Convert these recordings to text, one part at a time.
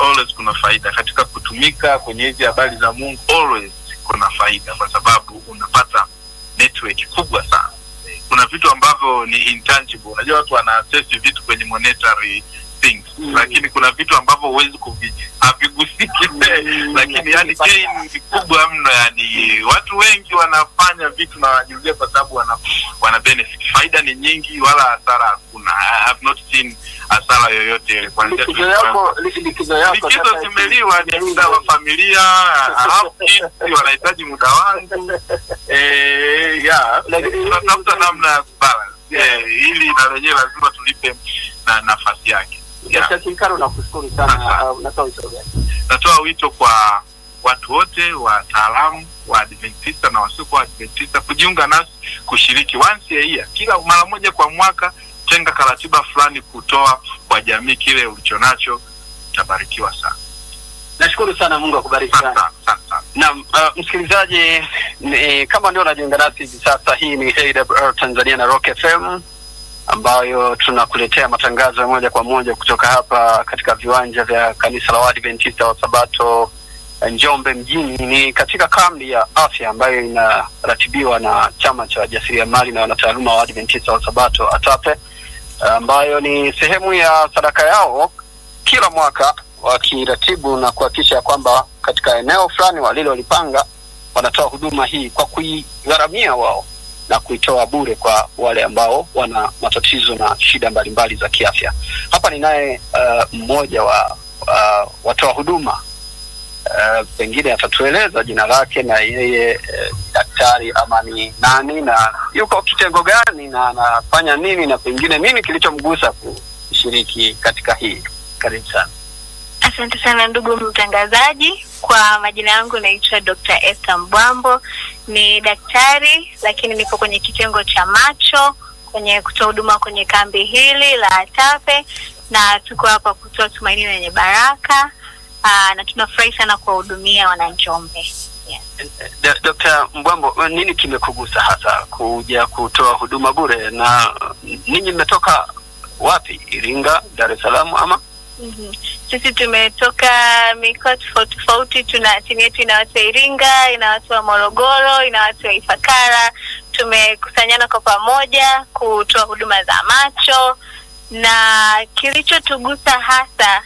always kuna faida katika kutumika kwenye hizi habari za Mungu, always kuna faida, kwa sababu unapata network kubwa sana. Kuna vitu ambavyo ni intangible. Unajua watu wana access vitu kwenye monetary things Mm. lakini kuna vitu ambavyo huwezi kuvi havigusiki lakini yani gain ni kubwa mno yani watu wengi wanafanya vitu na wanajirudia kwa sababu wana, wana benefit faida ni nyingi wala hasara hakuna I have not seen hasara yoyote ile kuanzia likizo tulipoanza. yako li- likizo yako likizo sasa zimeliwa ni muda wa familia halafu kids wanahitaji muda wangu eh, yeah. Lakini- tunatafuta namna ya kubalance eh, ili na lenyewe lazima tulipe na nafasi yake yeah. Dr. Kinkaro nakushukuru sana uh, unatoa wito gani natoa wito kwa watu wote wataalamu wa Adventista na wasiokuwa Adventista kujiunga nasi kushiriki once a year, kila mara moja kwa mwaka. Tenga karatiba fulani kutoa kwa jamii kile ulichonacho, utabarikiwa sana. nashukuru sana Mungu akubariki Asante sana sana, asante sana. Naam, uh, msikilizaji ni, kama ndio unajiunga nasi hivi sasa, hii ni AWR Tanzania na Rock FM ambayo tunakuletea matangazo ya moja kwa moja kutoka hapa katika viwanja vya kanisa la Waadventista wa Sabato eh, Njombe mjini. Ni katika kambi ya afya ambayo inaratibiwa na chama cha wajasiriamali na wanataaluma wa Waadventista wa Sabato ATAPE, ambayo ni sehemu ya sadaka yao kila mwaka wakiratibu na kuhakikisha kwamba katika eneo fulani walilolipanga wanatoa huduma hii kwa kuigharamia wao na kuitoa bure kwa wale ambao wana matatizo na shida mbalimbali za kiafya. Hapa ninaye uh, mmoja wa uh, watoa huduma uh, pengine atatueleza jina lake na yeye uh, daktari ama ni nani na yuko kitengo gani na anafanya nini na pengine nini kilichomgusa kushiriki katika hii. Karibu sana. Asante sana ndugu mtangazaji. Kwa majina yangu naitwa Dr. Esther Mbwambo, ni daktari lakini nipo kwenye kitengo cha macho kwenye kutoa huduma kwenye kambi hili la ATAPE na tuko hapa kutoa tumaini lenye baraka. Aa, na tunafurahi sana kuwahudumia wananjombe. Yeah. D- Dr. Mbwambo, nini kimekugusa hasa kuja kutoa huduma bure, na ninyi mmetoka wapi? Iringa, Dar es Salaam ama? Mhm. Sisi tumetoka mikoa tofauti tofauti. Tuna timu yetu ina watu wa Iringa, ina watu wa Morogoro, ina watu wa Ifakara. Tumekusanyana kwa pamoja kutoa huduma za macho, na kilichotugusa hasa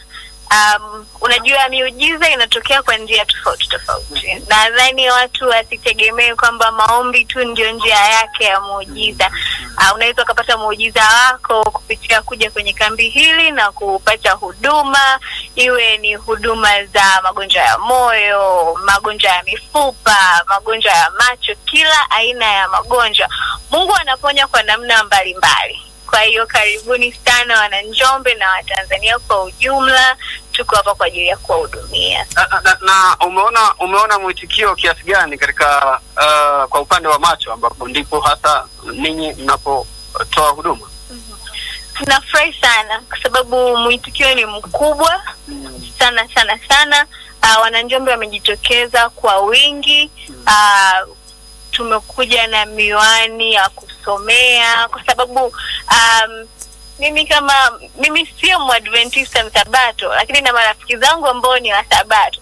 um, unajua miujiza inatokea kwa njia tofauti tofauti. Nadhani watu wasitegemee kwamba maombi tu ndio njia yake ya muujiza. Uh, unaweza ukapata muujiza wako kupitia kuja kwenye kambi hili na kupata huduma, iwe ni huduma za magonjwa ya moyo, magonjwa ya mifupa, magonjwa ya macho, kila aina ya magonjwa. Mungu anaponya kwa namna mbalimbali. Kwa hiyo karibuni sana wananjombe na Watanzania kwa ujumla, tuko hapa kwa ajili ya kuwahudumia. Na, na, na umeona umeona mwitikio kiasi gani katika uh, kwa upande wa macho ambapo ndipo hasa ninyi mnapotoa huduma? Tunafurahi sana kwa sababu mwitikio ni mkubwa sana sana sana. Uh, wananjombe wamejitokeza kwa wingi. Uh, tumekuja na miwani ya kusomea kwa sababu um, mimi kama mimi sio mwadventista msabato, lakini na marafiki zangu ambao ni wasabato.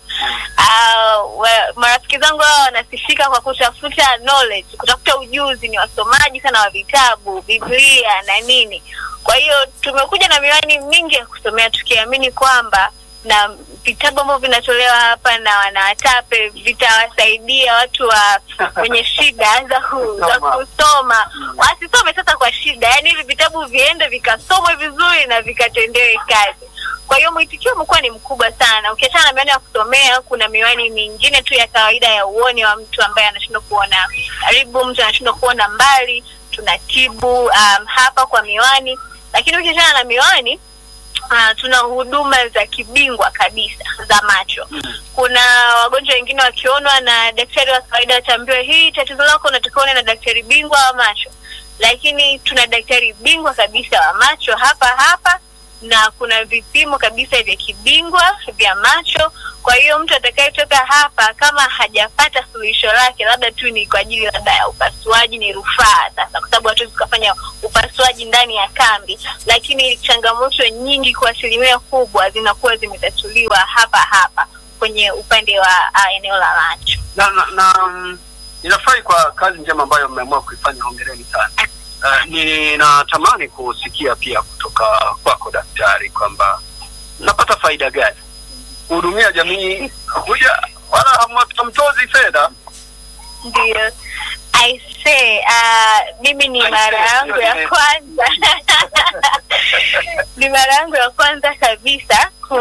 Uh, wa, marafiki zangu hao wanasifika kwa kutafuta knowledge, kutafuta ujuzi, ni wasomaji sana wa vitabu, Biblia na nini. Kwa hiyo tumekuja na miwani mingi ya kusomea tukiamini kwamba na vitabu ambavyo vinatolewa hapa na wanawatape vitawasaidia watu wa wenye shida za, ku, za kusoma wasisome sasa kwa shida, yaani hivi vitabu viende vikasomwe vizuri na vikatendewe kazi. Kwa hiyo mwitikio umekuwa ni mkubwa sana. Ukiachana na miwani ya kusomea, kuna miwani mingine tu ya kawaida ya uoni wa mtu ambaye anashindwa kuona karibu, mtu anashindwa kuona mbali, tunatibu um, hapa kwa miwani. Lakini ukiachana na miwani Uh, tuna huduma za kibingwa kabisa za macho. Kuna wagonjwa wengine wakionwa na daktari wa kawaida wataambiwa hii tatizo lako unatakiwa uone na daktari bingwa wa macho, lakini tuna daktari bingwa kabisa wa macho hapa hapa, na kuna vipimo kabisa vya kibingwa vya macho Kwa hiyo mtu atakayetoka hapa kama hajapata suluhisho lake, labda tu ni kwa ajili labda ya upasuaji, ni rufaa sasa, kwa sababu hatuwezi tukafanya upasuaji ndani ya kambi, lakini changamoto nyingi kwa asilimia kubwa zinakuwa zimetatuliwa hapa hapa kwenye upande wa uh, eneo la Lancho. na, na, na mm, ninafurahi kwa kazi njema ambayo mmeamua kuifanya, hongereni sana. Uh, ninatamani kusikia pia kutoka kwako daktari kwamba napata faida gani kuhudumia jamii kuja wala hamu- hamtozi fedha Ndio. I say, uh, mimi ni I mara say, yangu sio ya nime- kwanza ni mara yangu ya kwanza kabisa ku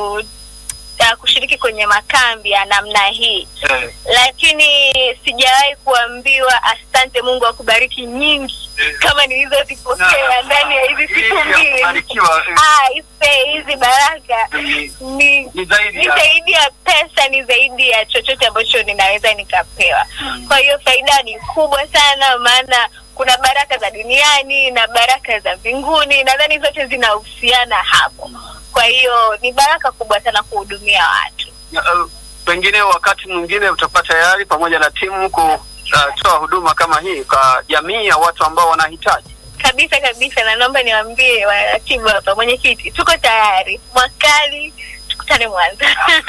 uh, kushiriki kwenye makambi ya namna hii eh, lakini sijawahi kuambiwa asante mungu akubariki nyingi kama nilizozipokea ndani ya hizi siku hii ya mbili kubarikiwa, eh, Ah, ise hizi baraka ni- ni ni zaidi ni ya zaidi ya pesa ni zaidi ya chochote ambacho ninaweza nikapewa kwa hiyo faida ni kubwa sana maana kuna baraka za duniani na baraka za mbinguni nadhani zote zinahusiana hapo kwa hiyo ni baraka kubwa sana kuhudumia watu uh, pengine wakati mwingine utakuwa tayari pamoja na timu kutoa huduma kama hii kwa jamii ya watu ambao wanahitaji. kabisa kabisa na naomba niwaambie waratibu hapa mwenyekiti tuko tayari mwakali tukutane mwanza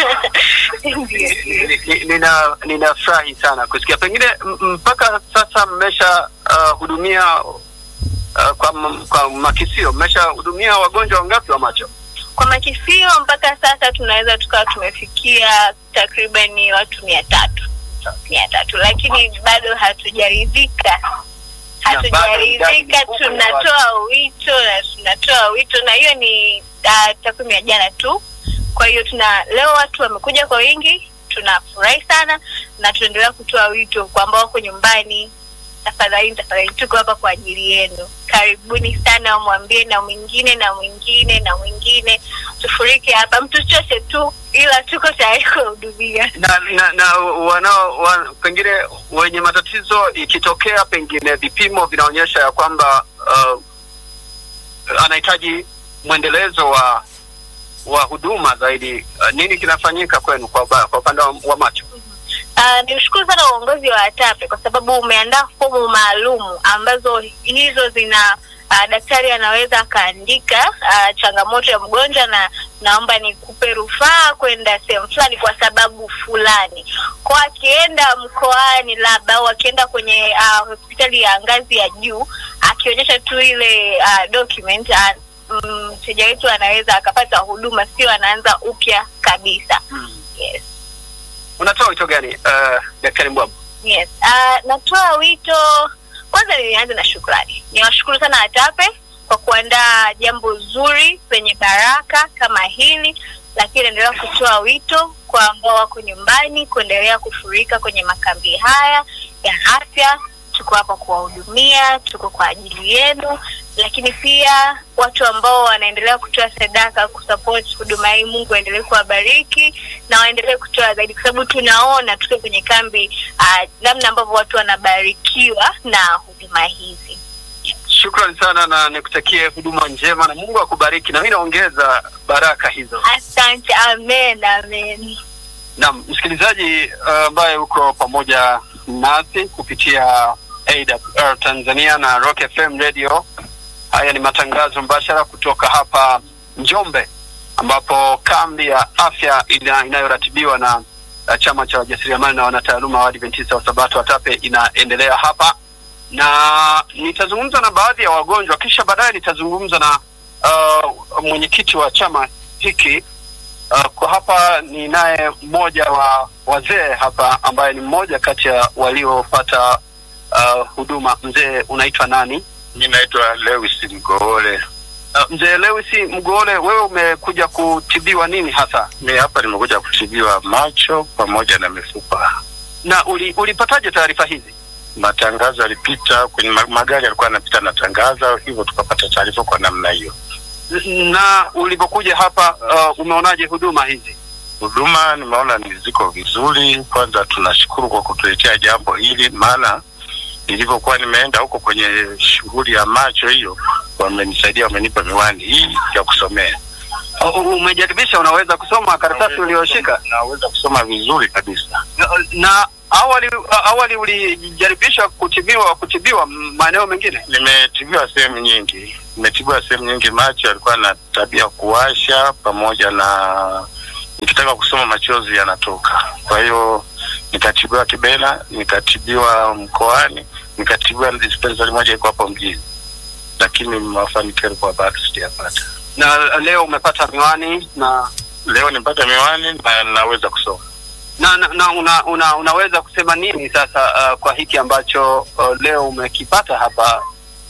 Ndio. Ni- ni- Nina ninafurahi sana kusikia. Pengine m- mpaka sasa mmesha uh, hudumia uh, kwa, m- kwa makisio mmesha hudumia wagonjwa wangapi wa macho? kwa makisio mpaka sasa tunaweza tukawa tumefikia takribani watu mia tatu mia tatu lakini bado hatujaridhika hatujaridhika idadi kubwa ya tunatoa wito na tunatoa wito na hiyo ni uh, takwimu ya jana tu kwa hiyo tuna leo watu wamekuja kwa wingi tunafurahi sana na tunaendelea kutoa wito kwa ambao wako nyumbani tafadhali tafadhali tuko hapa kwa ajili yenu karibuni sana mwambie na mwingine na mwingine na mwingine tufurike hapa mtuchoshe tu ila tuko tayari kuwahudumia na na, na wanao wa, pengine wenye matatizo ikitokea pengine vipimo vinaonyesha ya kwamba uh, anahitaji mwendelezo wa wa huduma zaidi uh, nini kinafanyika kwenu kwa ba- kwa upande wa, wa macho Uh, nimshukuru sana uongozi wa ATAPE kwa sababu umeandaa fomu maalum ambazo hizo zina uh, daktari anaweza akaandika uh, changamoto ya mgonjwa na naomba nikupe rufaa kwenda sehemu fulani kwa sababu fulani kwa akienda mkoani labda au akienda kwenye uh, hospitali ya ngazi ya juu akionyesha tu ile uh, document uh, mteja wetu anaweza akapata huduma sio anaanza upya kabisa yes. unatoa wito gani uh, daktari mbwabu Yes. Uh, natoa wito kwanza, nianze na shukrani. Niwashukuru sana ATAPE kwa kuandaa jambo zuri lenye baraka kama hili, lakini naendelea kutoa wito kwa ambao wako nyumbani kuendelea kufurika kwenye makambi haya ya afya. Tuko hapa kuwahudumia, tuko kwa ajili yenu, lakini pia watu ambao wanaendelea kutoa sadaka kusupport huduma hii, Mungu aendelee kuwabariki na waendelee kutoa zaidi, kwa sababu tunaona tukiwa kwenye kambi uh, namna ambavyo watu wanabarikiwa na huduma hizi. shukrani sana na nikutakie huduma njema na mungu akubariki na mi naongeza baraka hizo Asante, amen, amen. Naam, msikilizaji uh, ambaye uko pamoja nasi kupitia AWR Tanzania na Rock FM Radio. Haya ni matangazo mbashara kutoka hapa Njombe, ambapo kambi ya afya ina, inayoratibiwa na uh, chama cha wajasiriamali na wanataaluma wa Adventista wa Sabato ATAPE inaendelea hapa, na nitazungumza na baadhi ya wagonjwa, kisha baadaye nitazungumza na uh, mwenyekiti wa chama hiki Uh, kwa hapa ni naye mmoja wa wazee hapa ambaye ni mmoja kati ya waliopata uh, huduma. Mzee, unaitwa nani? mi naitwa lewis mgoole Uh, mzee Lewis Mgoole, wewe umekuja kutibiwa nini hasa mi hapa nimekuja kutibiwa macho pamoja na mifupa na uli, ulipataje taarifa hizi? matangazo yalipita kwenye ma- magari yalikuwa yanapita na tangazo hivyo tukapata taarifa kwa namna hiyo Na ulipokuja hapa uh, umeonaje huduma hizi? huduma nimeona ni ziko vizuri kwanza tunashukuru kwa kutuletea jambo hili maana nilivyokuwa nimeenda huko kwenye shughuli ya macho hiyo wamenisaidia wamenipa miwani hii ya kusomea U- Umejaribisha, unaweza kusoma karatasi ulioshika Naweza kusoma vizuri kabisa. na awali awali ulijaribisha kutibiwa kutibiwa maeneo mengine? Nimetibiwa sehemu nyingi, nimetibiwa sehemu nyingi. Macho alikuwa na tabia kuwasha, pamoja na nikitaka kusoma machozi yanatoka. Kwa hiyo nikatibiwa Kibena, nikatibiwa mkoani, nikatibiwa dispensari moja iko hapo mjini, lakini mafanikio yalikuwa bado sijapata. Na leo umepata miwani na Leo nipata miwani na naweza kusoma. na, na, na una, una, unaweza kusema nini sasa uh, kwa hiki ambacho uh, leo umekipata hapa?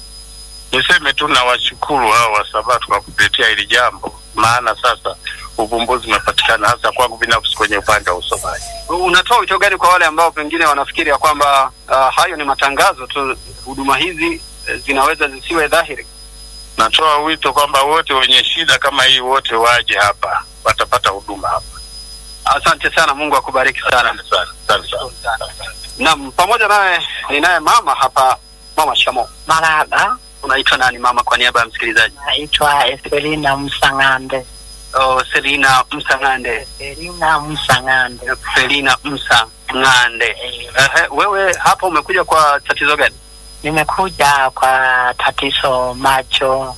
Niseme tu nawashukuru hao wa Sabato kwa kutetea hili jambo, maana sasa uvumbuzi umepatikana hasa kwangu binafsi kwenye upande wa usomaji. Unatoa wito gani kwa wale ambao pengine wanafikiri ya kwamba uh, hayo ni matangazo tu, huduma hizi eh, zinaweza zisiwe dhahiri? Natoa wito kwamba wote wenye shida kama hii wote waje hapa, watapata huduma hapa. Asante sana, Mungu akubariki sana. Asante sana, asante sana. Naam, pamoja naye ninaye mama hapa, mama Shamo. Maraba, Unaitwa nani mama, kwa niaba ya msikilizaji? naitwa Eselina Msang'ande. Oh, Selina Msang'ande. Eselina Msang'ande. Selina Msang'ande. Ehe, wewe hapa umekuja kwa tatizo gani? Nimekuja kwa tatizo macho,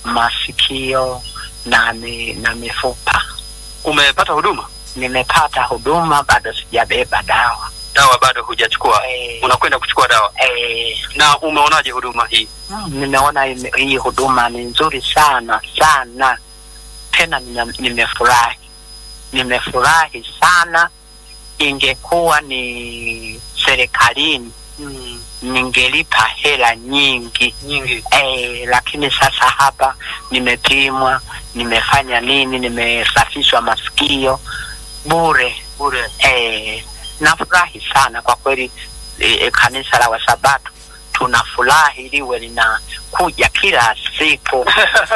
masikio na, mi, na mifupa. Umepata huduma? Nimepata huduma, bado sijabeba dawa. Dawa bado hujachukua? Eh, Unakwenda kuchukua dawa? eh, Na umeonaje huduma hii? mm, nimeona ime- hii huduma ni nzuri sana sana, tena nime- nimefurahi, nimefurahi sana. Ingekuwa ni serikalini Mm, ningelipa hela nyingi nyingi. eh, lakini sasa hapa nimepimwa, nimefanya nini, nimesafishwa masikio bure Bure. eh, nafurahi sana kwa kweli eh, kanisa la Wasabato tunafurahi liwe linakuja kila siku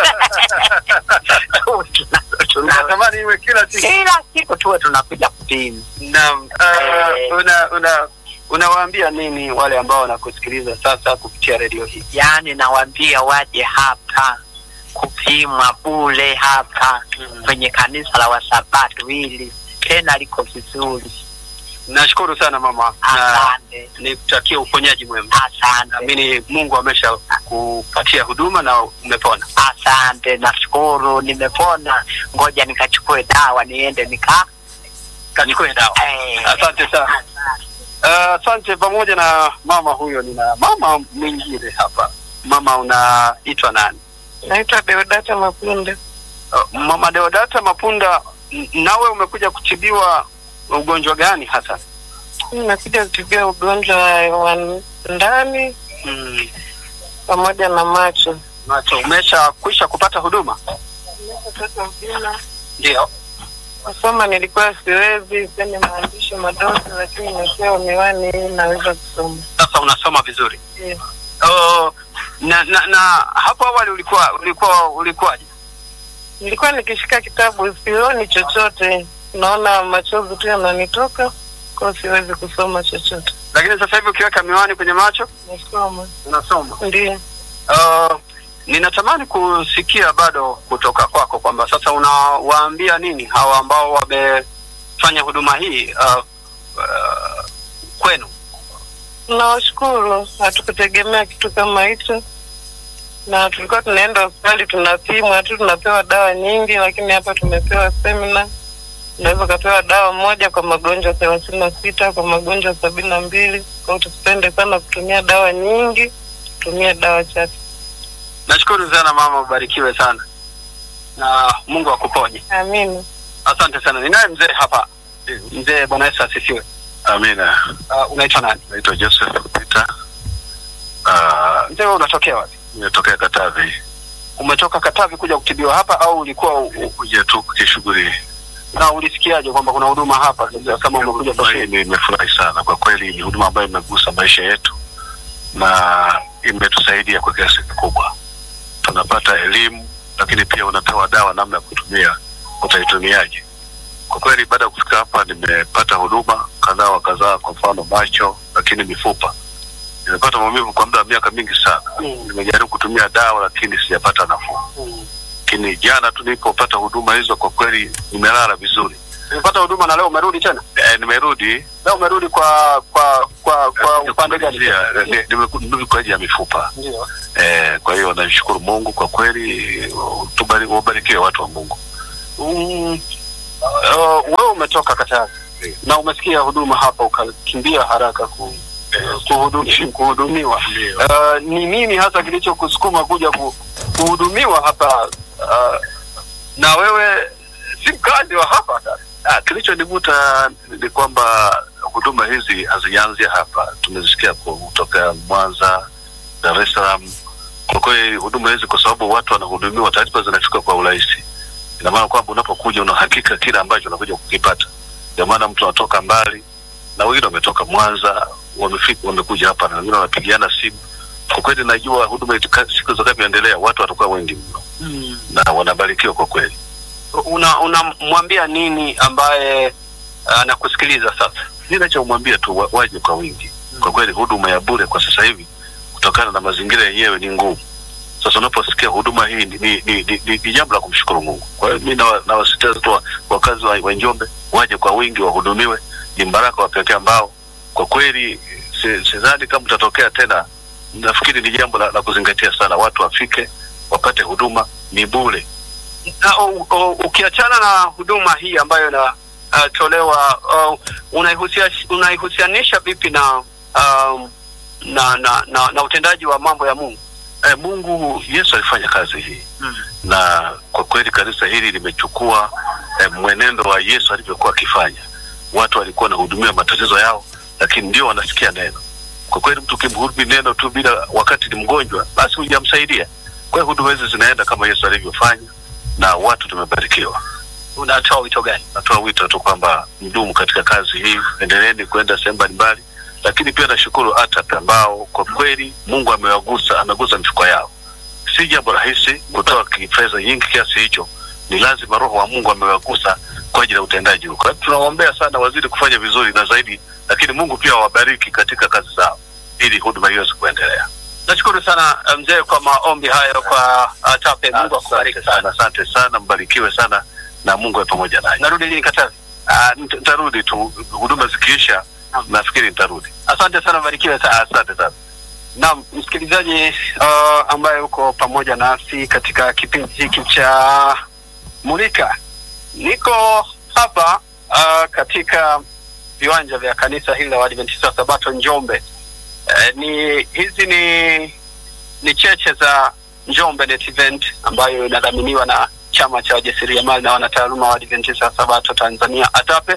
Tuna- tuna- Unatamani iwe kila siku. kila siku tuwe tunakuja kupima. Naam. Eh. Uh, una una unawaambia nini wale ambao wanakusikiliza sasa kupitia redio hii? Yaani nawaambia waje hapa kupimwa bure hapa kwenye kanisa la Wasabato hili tena liko vizuri. Nashukuru sana mama, na Asante, nikutakia uponyaji mwema. asante, Naamini Mungu amesha kupatia huduma na umepona. asante. Nashukuru nimepona, ngoja nikachukue dawa niende nika Kachukue dawa. eh, Asante sana. Uh, Asante. pamoja na mama huyo, nina mama mwingine hapa. Mama, unaitwa nani? Naitwa Deodata Mapunda. Uh, mama Deodata Mapunda, n- nawe umekuja kutibiwa ugonjwa gani hasa? Nakuja kutibia ugonjwa wa ndani Mm, pamoja na macho. macho. Umesha kwisha kupata huduma? Nimepata huduma. Ndio. Kusoma nilikuwa siwezi, kwenye maandishi madogo, lakini nimepewa miwani hii naweza kusoma. Sasa unasoma vizuri. Ndio. Oh, na, na, na hapo awali ulikuwa ulikuwa ulikuwaje? Nilikuwa nikishika kitabu sioni chochote, naona machozi tu yananitoka, kwa hiyo siwezi kusoma chochote. Lakini sasa hivi ukiweka miwani kwenye macho Nasoma. unasoma. Ndio. Uh, ninatamani kusikia bado kutoka kwako kwamba sasa unawaambia nini hawa ambao wamefanya huduma hii uh, uh, kwenu. Nawashukuru, hatukutegemea kitu kama hicho, na tulikuwa tunaenda hospitali tunapimwa tu, tunapewa dawa nyingi, lakini hapa tumepewa semina. Unaweza ukapewa dawa moja kwa magonjwa thelathini na sita kwa magonjwa sabini na mbili Kwa hiyo tusipende sana kutumia dawa nyingi, tutumie dawa chache. Nashukuru sana mama, ubarikiwe sana na Mungu akuponye. Amina. Asante sana. Ninaye mzee hapa. Mzee, Bwana Yesu asifiwe. Amina. Uh, unaitwa nani? Naitwa Joseph Peter. Uh, Mzee, wewe unatokea wapi? nimetokea Katavi Umetoka Katavi kuja kutibiwa hapa au ulikuwa u- u- kuja tu kishughuli. na ulisikiaje kwamba kuna huduma hapa sasa kama umekuja kwa Huduma hii shule? nimefurahi sana kwa kweli, ni huduma ambayo imegusa maisha yetu na imetusaidia kwa kiasi kikubwa. Tunapata elimu, lakini pia unapewa dawa namna ya kutumia, utaitumiaje. Kwa kweli, baada ya kufika hapa nimepata huduma kadhaa wa kadhaa, kwa mfano macho, lakini mifupa. Nimepata maumivu kwa muda wa miaka mingi sana. Mm, Nimejaribu kutumia dawa, lakini sijapata nafuu. mm. lakini jana tu nilipopata huduma hizo kwa kweli nimelala vizuri. Umepata huduma na leo umerudi tena? E, nimerudi Leo umerudi kwa kwa kwa kwa upande gani? kumalizia, ni- nimerudi kwa ajili ya mifupa Ndio. e, kwa hiyo nashukuru Mungu kwa kweli. tubari- Wabarikiwe watu wa Mungu. Mm, uh, wewe umetoka Katavi na umesikia huduma hapa ukakimbia haraka ku, kuhudumi, kuhudumiwa. Uh, ni nini hasa kilichokusukuma kuja ku, kuhudumiwa hapa uh, na wewe si mkazi wa hapa sasa? Ah, kilichonivuta ni kwamba huduma hizi hazijaanzia hapa, tumezisikia kutoka Mwanza, Dar es Salaam. Kwa kweli huduma hizi, kwa sababu watu wanahudumiwa, taarifa zinafika kwa urahisi. Ina maana kwamba unapokuja una hakika kile ambacho unakuja kukipata. Ndio maana mtu anatoka mbali na wengine wametoka Mwanza, wamefika, wamekuja hapa na wengine wanapigiana simu. Kwa kweli najua huduma itaka- siku zitakavyoendelea watu watakuwa wengi mno na wanabarikiwa kwa kweli. Una unamwambia nini ambaye anakusikiliza sasa? ninachomwambia tu wa, waje kwa wingi. Kwa kweli huduma ya bure kwa sasa hivi kutokana na mazingira yenyewe ni ngumu. Sasa unaposikia huduma hii ni, ni, ni, ni, ni, ni jambo la kumshukuru Mungu. Kwa hiyo mi nawa- nawasisitiza tu wa- wakazi wa, wa Njombe waje kwa wingi wahudumiwe. Ni mbaraka wa pekee ambao kwa kweli si- sidhani kama utatokea tena. Nafikiri ni jambo la, la kuzingatia sana, watu wafike wapate huduma, ni bure. na u- u- ukiachana na huduma hii ambayo inatolewa uh, unaihusia- unaihusianisha vipi na, um, na, na, na na utendaji wa mambo ya Mungu? Eh, Mungu Yesu alifanya kazi hii na kwa kweli kanisa hili limechukua eh, mwenendo wa Yesu alivyokuwa akifanya. Watu walikuwa wanahudumia matatizo yao, lakini ndio wanasikia neno. Kwa kweli mtu ukimhudumia neno tu bila wakati ni mgonjwa, basi hujamsaidia. Kwa hiyo huduma hizi zinaenda kama Yesu alivyofanya, na watu tumebarikiwa. Unatoa wito gani? Natoa wito tu kwamba mdumu katika kazi hii, endeleeni kwenda sehemu mbalimbali, lakini pia nashukuru ATAP ambao kwa kweli Mungu amewagusa, amegusa mifuko yao. Si jambo rahisi kutoa ki- fedha nyingi kiasi hicho, ni lazima Roho wa Mungu amewagusa kwa ajili ya utendaji huu. Kwa hiyo tunawaombea sana wazidi kufanya vizuri na zaidi, lakini Mungu pia awabariki katika kazi zao ili huduma hiyo iweze kuendelea. Nashukuru sana uh, mzee kwa maombi hayo kwa ATAPE. Mungu akubariki Asante sana. asante sana, mbarikiwe sana na Mungu awe pamoja nanyi. Narudi lini Katavi? Ah, nita- Nitarudi tu, huduma zikiisha, nafikiri nitarudi. Asante sana, barikiwe sana. Asante sana. Naam, msikilizaji uh, ambaye uko pamoja nasi katika kipindi hiki cha Mulika, niko hapa uh, katika viwanja vya kanisa hili la Waadventista wa Sabato Njombe. Uh, ni hizi ni ni cheche za Njombe Net Event ambayo inadhaminiwa na chama cha wajasiriamali na wanataaluma wa Adventista wa Sabato Tanzania ATAPE,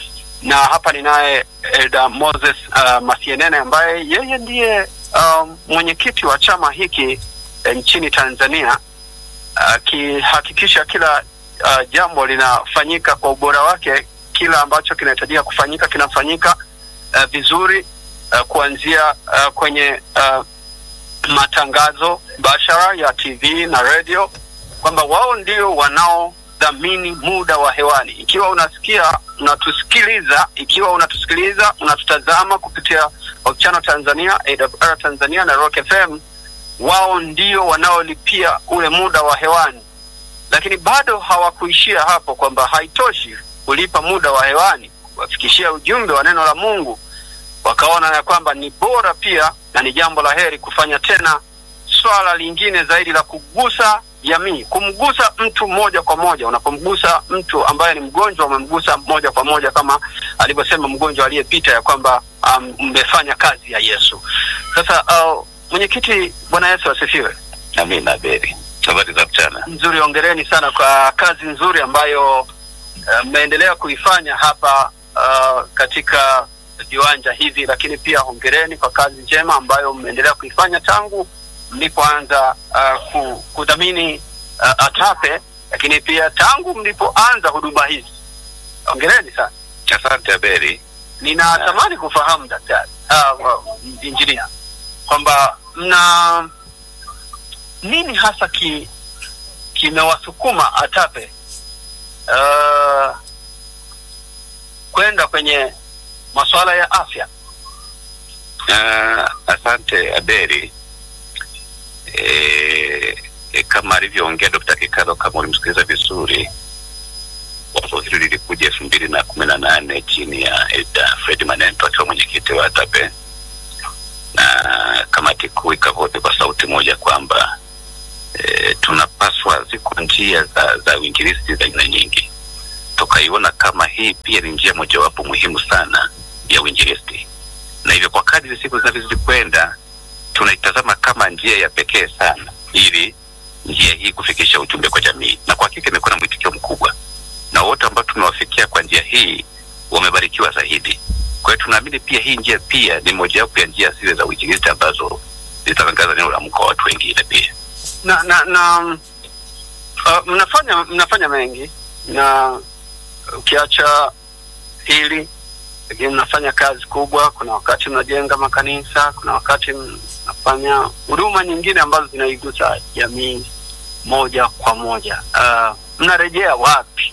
na hapa ninaye Elda Moses uh, Masienene ambaye yeye ndiye um, mwenyekiti wa chama hiki eh, nchini Tanzania akihakikisha kila uh, jambo linafanyika kwa ubora wake, kila ambacho kinahitajika kufanyika kinafanyika uh, vizuri uh, kuanzia uh, kwenye uh, matangazo bashara ya TV na radio, kwamba wao ndio wanaodhamini muda wa hewani. Ikiwa unasikia unatusikiliza, ikiwa unatusikiliza unatutazama kupitia Hope Channel Tanzania, AWR Tanzania na Rock FM, wao ndio wanaolipia ule muda wa hewani, lakini bado hawakuishia hapo, kwamba haitoshi kulipa muda wa hewani, kuwafikishia ujumbe wa neno la Mungu wakaona ya kwamba ni bora pia na ni jambo la heri kufanya tena swala lingine zaidi la kugusa jamii, kumgusa mtu moja kwa moja. Unapomgusa mtu ambaye ni mgonjwa, umemgusa moja kwa moja, kama alivyosema mgonjwa aliyepita ya kwamba um, mmefanya kazi ya Yesu. Sasa uh, mwenyekiti, Bwana Yesu asifiwe. Amina Beri. Habari za mchana. Nzuri, ongereni sana kwa kazi nzuri ambayo uh, mmeendelea kuifanya hapa uh, katika viwanja hivi, lakini pia hongereni kwa kazi njema ambayo mmeendelea kuifanya tangu mlipoanza uh, ku, kudhamini uh, ATAPE, lakini pia tangu mlipoanza huduma hizi. Hongereni sana. Asante Aberi. Ninatamani kufahamu daktari, uh, uh, injinia, kwamba mna nini hasa ki kimewasukuma ATAPE uh, kwenda kwenye masuala ya afya. Uh, asante Aberi. E, e, kama alivyoongea Dr. Kikalo, kama ulimsikiliza vizuri, wazo hili lilikuja elfu mbili na kumi na nane chini ya Elda Fred Manento akiwa mwenyekiti wa ATAPE na kamati kuu ikavote kwa sauti moja kwamba e, tunapaswa, ziko njia za, za uinjilisti za aina nyingi, tukaiona kama hii pia ni njia mojawapo muhimu sana ya uinjilisti, na hivyo kwa kadri siku zinavyozidi kwenda tunaitazama kama njia ya pekee sana ili njia hii kufikisha ujumbe kwa jamii, na kwa hakika imekuwa na mwitikio mkubwa, na wote ambao tumewafikia kwa njia hii wamebarikiwa zaidi. Kwa hiyo tunaamini pia hii njia pia ni mojawapo ya njia zile za uinjilisti ambazo zitatangaza neno la Mungu kwa watu wengine pia. na na, na uh, mnafanya mnafanya mengi na ukiacha hili lakini mnafanya kazi kubwa. Kuna wakati mnajenga makanisa, kuna wakati mnafanya huduma nyingine ambazo zinaigusa jamii moja kwa moja. Uh, mnarejea wapi?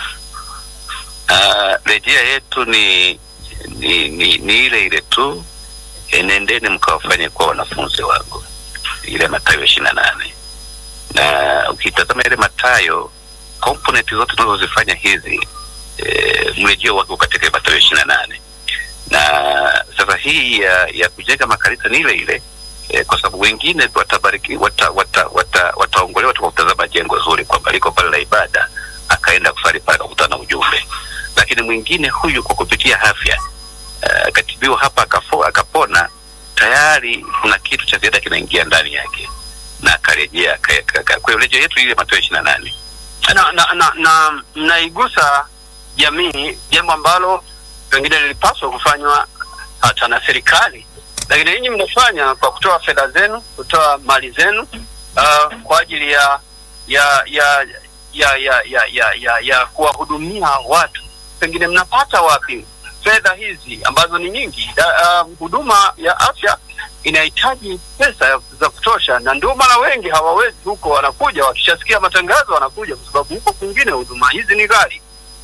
Uh, rejea yetu ni ni, ni ni ile ile tu, enendeni mkawafanye kuwa wanafunzi wangu, ile Mathayo ishirini na nane. Na ukitazama ile Mathayo, component zote tunazozifanya hizi e, mrejeo wake uko katika Mathayo ishirini na nane na sasa hii ya, ya kujenga makanisa ni ile ile e, kwa sababu wengine watabariki wata, wata, wata, wataongolewa tu kwa kutazama jengo zuri kwamba liko pale la ibada, akaenda kusali pale akakutana na ujumbe, lakini mwingine huyu kwa kupitia afya uh, akatibiwa hapa akafo, akapona tayari kuna kitu cha ziada kinaingia ndani yake na akarejea. aka- aka- aka- Kwa hiyo rejeo yetu ile Mathayo ishirini na nane na, na, na, na mnaigusa jamii, jambo ambalo pengine lilipaswa kufanywa hata na serikali, lakini ninyi mnafanya kwa kutoa fedha zenu, kutoa mali zenu uh, kwa ajili ya ya ya ya ya ya ya, ya, ya kuwahudumia watu. Pengine mnapata wapi fedha hizi ambazo ni nyingi? Da- uh, Huduma ya afya inahitaji pesa za kutosha, na ndio maana wengi hawawezi huko, wanakuja wakishasikia matangazo wanakuja, kwa sababu huko kwingine huduma hizi ni ghali.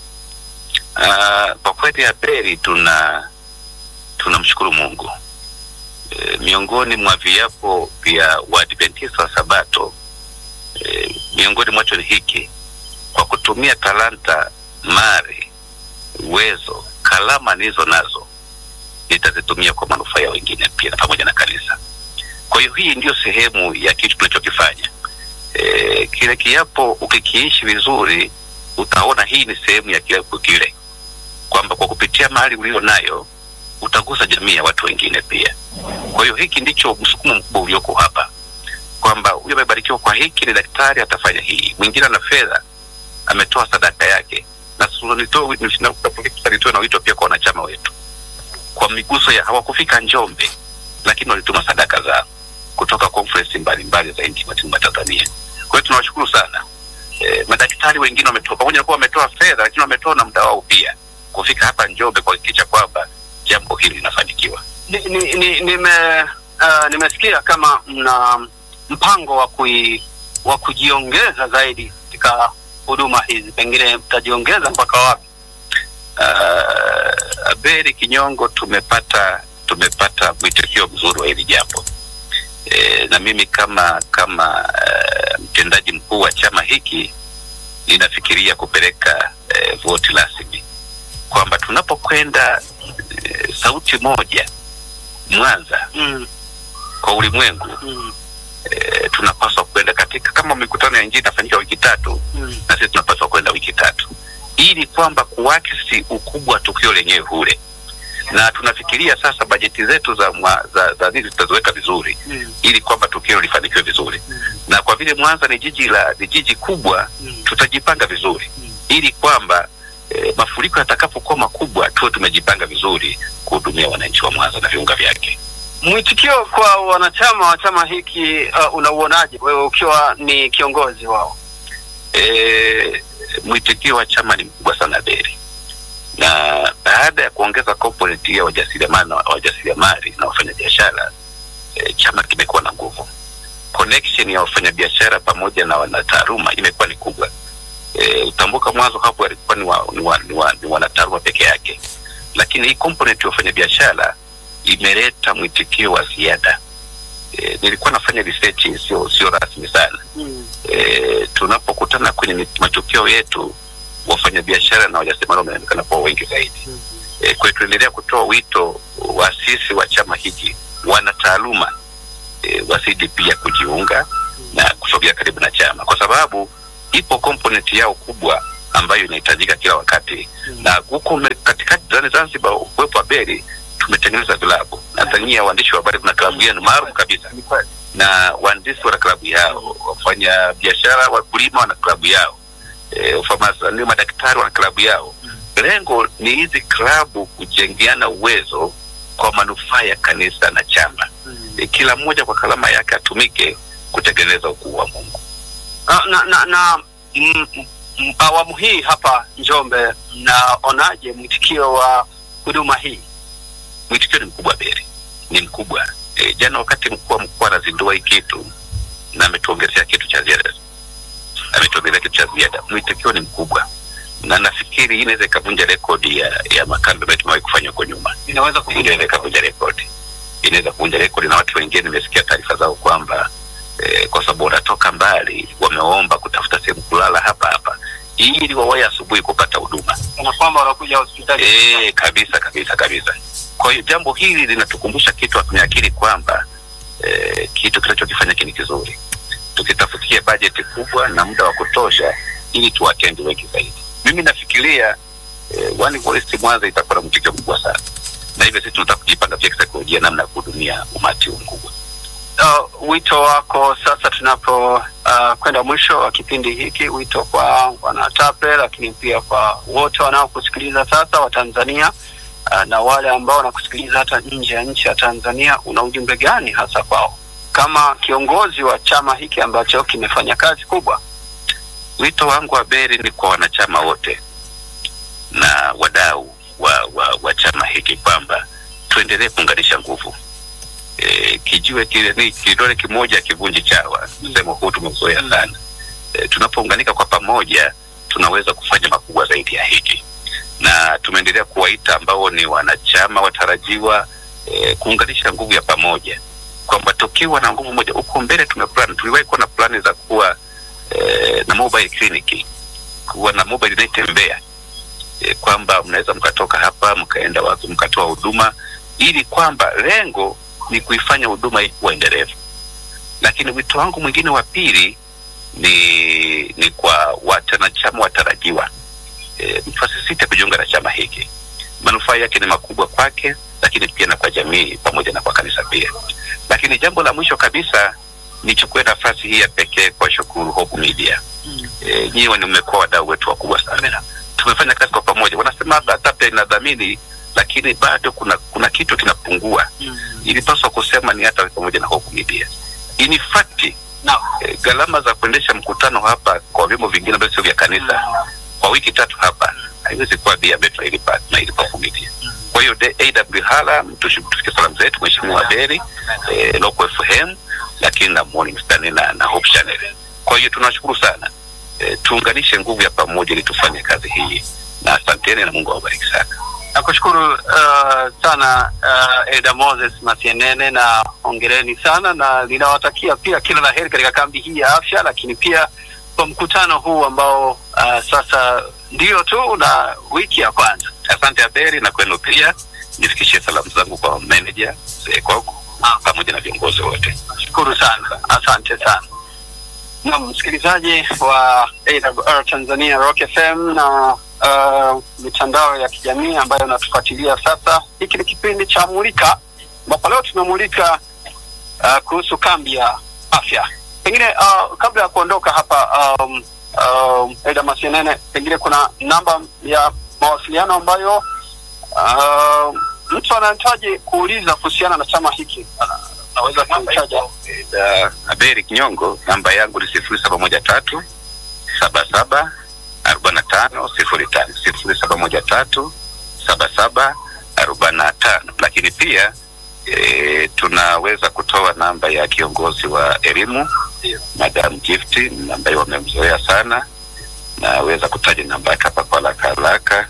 Uh, kwa kweli Abeli, tuna tunamshukuru Mungu e, miongoni mwa viapo vya Waadventista wa Sabato e, miongoni mwacho ni hiki: kwa kutumia talanta, mali, uwezo, kalama nilizo nazo nitazitumia kwa manufaa ya wengine pia na pamoja na kanisa. Kwa hiyo hii ndiyo sehemu ya kitu tunachokifanya. E, kile kiapo ukikiishi vizuri, utaona hii ni sehemu ya kiapo kile kwamba kwa kupitia mali ulio nayo utagusa jamii ya watu wengine pia. Kwa hiyo hiki ndicho msukumo mkubwa ulioko hapa, kwamba huyu amebarikiwa kwa hiki, ni daktari, atafanya hii. Mwingine ana fedha, ametoa sadaka yake, na sasa nitoe nitoe na wito pia kwa wanachama wetu, kwa miguso ya hawakufika Njombe, lakini walituma sadaka zao kutoka conference mbalimbali za nchi mwa Tanzania. Kwa hiyo tunawashukuru sana. E, madaktari wengine wametoa pamoja na kuwa wametoa fedha, lakini wametoa na muda wao pia kufika hapa Njombe kuhakikisha kwamba jambo hili linafanikiwa. Ni, ni, ni, nime uh, nimesikia kama mna mpango wa kui, wa kujiongeza zaidi katika huduma hizi, pengine mtajiongeza mpaka wapi? Uh, Abeli Kinyongo, tumepata tumepata mwitikio mzuri wa hili jambo e, na mimi kama kama uh, mtendaji mkuu wa chama hiki ninafikiria kupeleka uh, voti rasmi kwamba tunapokwenda uh, sauti moja Mwanza Mm, kwa ulimwengu mm, e, tunapaswa kwenda katika kama mikutano ya injili inafanyika wiki tatu mm. na sisi tunapaswa kwenda wiki tatu ili kwamba kuakisi ukubwa wa tukio lenyewe hule na tunafikiria sasa bajeti zetu za mwa, za, za nini tutaziweka vizuri Mm, ili kwamba tukio lifanikiwe vizuri mm, na kwa vile Mwanza ni jiji la ni jiji kubwa mm. tutajipanga vizuri Mm. ili kwamba e, mafuriko yatakapokuwa makubwa tuwe tumejipanga vizuri kuhudumia wananchi wa Mwanza na viunga vyake. Mwitikio kwa wanachama wa chama hiki uh, unauonaje wewe ukiwa ni kiongozi wao? E, mwitikio wa chama ni mkubwa sana Beri, na baada ya kuongeza component ya wajasiriamali na wajasiriamali na wafanyabiashara e, chama kimekuwa na nguvu. Connection ya wafanyabiashara pamoja na wanataaluma imekuwa ni kubwa. E, utambuka mwanzo hapo walikuwa ni, wa, ni, wa, ni, wa, ni wanataaluma peke yake, lakini hii component ya wafanyabiashara imeleta mwitikio wa ziada. E, e, nilikuwa nafanya research sio sio rasmi sana e, tunapokutana kwenye mit- matukio yetu wafanyabiashara na wajasiriamali wameonekana kuwa wengi zaidi e, kwa hiyo tunaendelea kutoa wito waasisi wa chama hiki wana taaluma e, wazidi pia kujiunga na kusogea karibu na chama kwa sababu ipo component yao kubwa ambayo inahitajika kila wakati na huko me- katikati zani Zanzibar uwepo wa beri tumetengeneza vilabu na Tanzania waandishi wa habari kuna klabu yenu maalum kabisa na waandishi wana klabu yao wafanya biashara wakulima wana klabu yao e, ufamasi- ni madaktari wana klabu yao lengo ni hizi klabu kujengeana uwezo kwa manufaa ya kanisa na chama e, kila mmoja kwa kalama yake atumike kutengeneza ukuu wa Mungu na, na, na, na mm, mm, awamu hii hapa Njombe, mnaonaje mwitikio wa huduma hii? mwitikio ni mkubwa Beri, ni mkubwa e, jana wakati mkuu wa mkoa anazindua hii kitu na ametuongezea kitu cha ziada, ametuongezea kitu cha ziada, mwitikio ni mkubwa na nafikiri hii inaweza ikavunja rekodi ya, ya makambi ambayo tumewahi kufanya huko nyuma. Inaweza Inaweza ikavunja rekodi, inaweza kuvunja rekodi, na watu wengine nimesikia taarifa zao kwamba eh, kwa sababu wanatoka mbali, wameomba kutafuta sehemu kulala hapa hapa ili wawahi asubuhi kupata huduma. kana kwamba wanakuja hospitali Eh, kabisa kabisa kabisa. Kwa hiyo jambo hili linatukumbusha kitu kwenye akili kwamba eh, kitu kinachokifanya kini kizuri, tukitafutia bajeti kubwa na muda wa kutosha ili tuwatendi wengi zaidi. Mimi nafikiria eh, One Voice Mwanza itakuwa na mtikio mkubwa sana, na hivyo sisi tunataka kujipanga pia kisaikolojia namna ya kuhudumia umati huu mkubwa. uh, wito wako sasa tunapo uh, kwenda mwisho wa kipindi hiki, wito kwa wanatape, lakini pia kwa wote wanaokusikiliza sasa wa Tanzania uh, na wale ambao wanakusikiliza hata nje ya nchi ya Tanzania, una ujumbe gani hasa kwao kama kiongozi wa chama hiki ambacho kimefanya kazi kubwa? Wito wangu wa Beri ni kwa wanachama wote na wadau wa, wa, wa chama hiki kwamba tuendelee kuunganisha nguvu. E, kijiwe kile ni kidole kimoja kivunji chawa, msemo huu tumeuzoea sana. E, tunapounganika kwa pamoja tunaweza kufanya makubwa zaidi ya hiki, na tumeendelea kuwaita ambao ni wanachama watarajiwa e, kuunganisha nguvu ya pamoja, kwamba tukiwa na nguvu moja, huko mbele tumeplan, tuliwahi kuwa na plani za kuwa eh, na mobile clinic kuwa na mobile inayotembea eh, kwamba mnaweza mkatoka hapa mkaenda wapi mkatoa huduma ili kwamba lengo ni kuifanya huduma hii kuwa endelevu lakini wito wangu mwingine wa pili ni ni kwa wanachama watarajiwa e, mtu asisite kujiunga na chama hiki manufaa yake ni makubwa kwake lakini pia na kwa jamii pamoja na kwa kanisa pia lakini jambo la mwisho kabisa nichukue nafasi hii ya pekee kwa shukuru Hope Media. E, nyiwe ni mmekuwa wadau wetu wakubwa sana. Tumefanya kazi kwa pamoja. Wanasema hata hata pia inadhamini, lakini bado kuna kuna kitu kinapungua. Ilipaswa kusema ni hata pamoja na Hope Media. In fact, Naam. e, gharama za kuendesha mkutano hapa kwa vyombo vingine ambavyo sio vya kanisa kwa wiki tatu hapa haiwezi kuwa bei ambayo tunailipa tunailipa Hope Media. Kwa hiyo de- AW Hala mtushi- tufikie salamu zetu Mheshimiwa Beri eh, Local FM lakini na Morning Star na, na Hope Channel. Kwa hiyo tunashukuru sana e, tuunganishe nguvu ya pamoja ili tufanye kazi hii, na asanteni na Mungu awabariki sana. Nakushukuru uh, sana uh, Elda Moses Masienene na hongereni sana, na ninawatakia pia kila la heri katika kambi hii ya afya, lakini pia kwa mkutano huu ambao uh, sasa ndio tu na wiki ya kwanza. Asante Aberi, na kwenu pia nifikishie salamu zangu kwa manager mzee Koko pamoja na viongozi wote. Shukuru sana, asante sana. Na msikilizaji wa AWR Tanzania Rock FM na uh, mitandao ya kijamii ambayo unatufuatilia sasa, hiki ni kipindi cha Mulika ambapo leo tumemulika uh, kuhusu kambi ya afya. Pengine uh, kabla ya kuondoka hapa um, um, Eda Masienene, pengine kuna namba ya mawasiliano ambayo uh, mtu anahitaji kuuliza kuhusiana na chama hiki ana- anaweza kuitaja. Da, Aberi Kinyongo, namba yangu ni sifuri saba moja tatu saba saba arobaini na tano sifuri tano sifuri saba moja tatu saba saba arobaini na tano lakini pia e, tunaweza kutoa namba ya kiongozi wa elimu Madam Gift ambaye wamemzoea sana, naweza kutaja namba yake hapa kwa haraka haraka.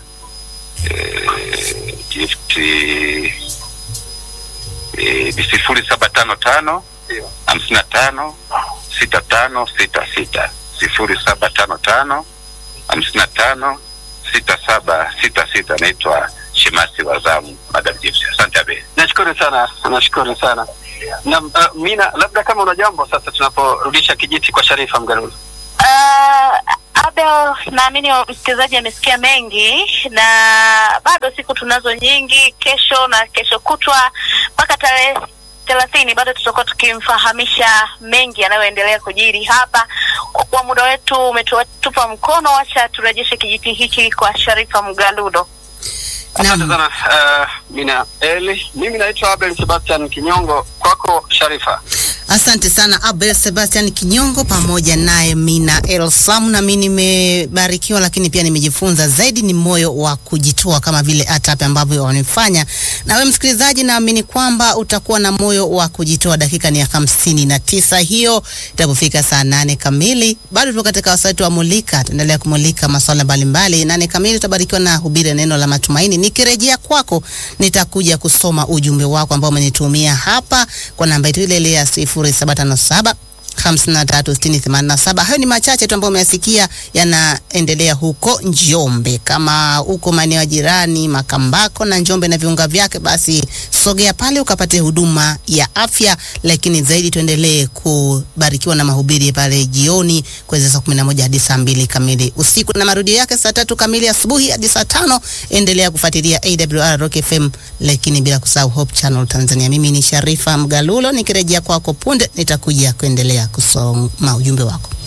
E, Gift e, ni sifuri saba tano tano Ndio. hamsini na tano sita tano sita sita sifuri saba tano tano hamsini na tano sita saba sita sita. Naitwa Shemasi Wazamu, Madam James. Asante Abe. Nashukuru sana, nashukuru sana. Na uh, Mina, labda kama una jambo sasa, tunaporudisha kijiti kwa Sharifa Mgarulu. Uh, Abel, naamini msikilizaji amesikia mengi, na bado siku tunazo nyingi, kesho na kesho kutwa mpaka tarehe thelathini bado tutakuwa tukimfahamisha mengi yanayoendelea kujiri hapa. Kwa kuwa muda wetu umetupa mkono, wacha turejeshe kijiti hiki kwa Sharifa Mgaludo. Asante sana uh, Mina Eli. Mimi naitwa Abel Sebastian Kinyongo. Kwako Sharifa. Asante sana Abel Sebastian Kinyongo pamoja naye Mina Elsam. Na mimi nimebarikiwa, lakini pia nimejifunza zaidi, ni moyo wa kujitoa kama vile ATAPE ambavyo wanifanya. Na wewe msikilizaji, naamini kwamba utakuwa na moyo wa kujitoa. Dakika ni ya hamsini na tisa hiyo itapofika saa nane kamili. Bado tuko katika wasati wa Mulika, tuendelea kumulika masuala mbalimbali. Nane kamili utabarikiwa na hubiri neno la matumaini. Nikirejea kwako, nitakuja kusoma ujumbe wako ambao umenitumia hapa kwa namba yetu ile ile ya sifuri saba tano saba hamsini na tatu sitini themanini na saba. Hayo ni machache tu ambayo umeyasikia yanaendelea huko Njombe. Kama huko maeneo ya jirani Makambako na Njombe na viunga vyake, basi sogea pale ukapate huduma ya afya, lakini zaidi tuendelee kubarikiwa na mahubiri pale jioni kuanzia saa kumi na moja hadi saa mbili kamili usiku na marudio yake saa tatu kamili asubuhi hadi saa tano. Endelea kufuatilia AWR Rock FM, lakini bila kusahau Hope Channel Tanzania. Mimi ni Sharifa Mgalulo, nikirejea kwako punde nitakuja kuendelea kusoma ujumbe wako.